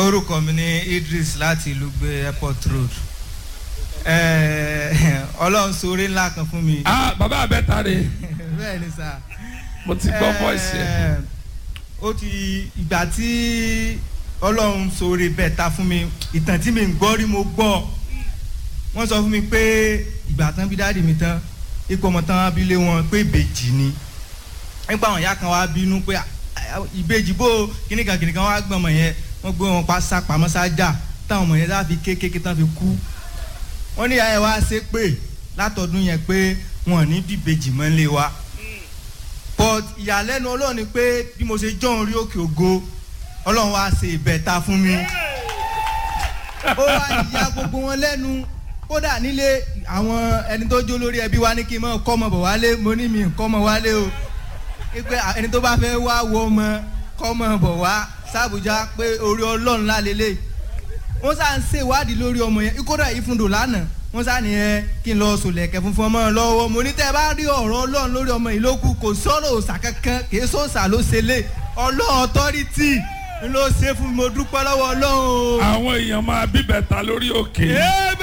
orúkọ mi ni Idris láti ìlú gbé airport road Eh, ọlọ́run sórí ńlá kan fún mi ah bàbá abẹ́ta rè bẹ́ẹ̀ ni sà mo ti gbọ́ voice yẹn Eh, ó ti ìgbà tí ọlọ́run sórí bẹ́ẹ̀ ta fún mi ìtàn tí mi ń gbọ́ rí mo gbọ́ wọ́n sọ fún mi pé ìgbà tán bí dáàdì mi tán ipò ọmọ tán abilé wọn pé ìbejì ni nípa àwọn ìyá kan wá bínú pé "Ah, ah, ìbejì bó kíníkan kíníkan wá gbọ́n ọmọ yẹn wọ́n gbé wọn pa sápamọ́ sájà táwọn ọmọ yẹn sá fi kékeré tán fi kú wọ́n ní ìyá yẹn wá ṣe pé látọdún yẹn pé wọn ò ní bíbejì mọ́ lé wa but ìyàlẹ́nu ọlọ́run ni pé bí mo ṣe jọ́ orí òkè ògo ọlọ́run wá ṣe ìbẹ̀ta fún mi ó wá ìyá gbogbo wọn lẹ́nu kódà nílé àwọn ẹni tó jó lórí ẹbí wa ní kí n mọ kọ́mọ bọ̀ wálé mo ní mi kọ́mọ wálé o pé ẹni tó bá fẹ́ wá wo ọmọ kọ́mọ bọ̀ wá sàbújá pé orí ọlọ́run lálélẹ̀ wọ́n sá ń ṣèwádìí lórí ọmọ yẹn kódà ìfúndò lánàá wọ́n sá nìyẹn kí n lọ sòlẹ̀kẹ̀ funfun ọmọ lọ́wọ́ mo ní tẹ́ ẹ bá rí ọ̀rọ̀ ọlọ́run lórí ọmọ yìí ló kù kò sọ̀rọ̀ òòsà kankan kì í sọ̀sà ló ṣe lé ọlọ́run ọ̀tọ́rìtì ló ṣe fún mi mo dúpẹ́ lọ́wọ́ ọlọ́run o. àwọn èèyàn máa bíbẹ̀ta lórí òkè Amen.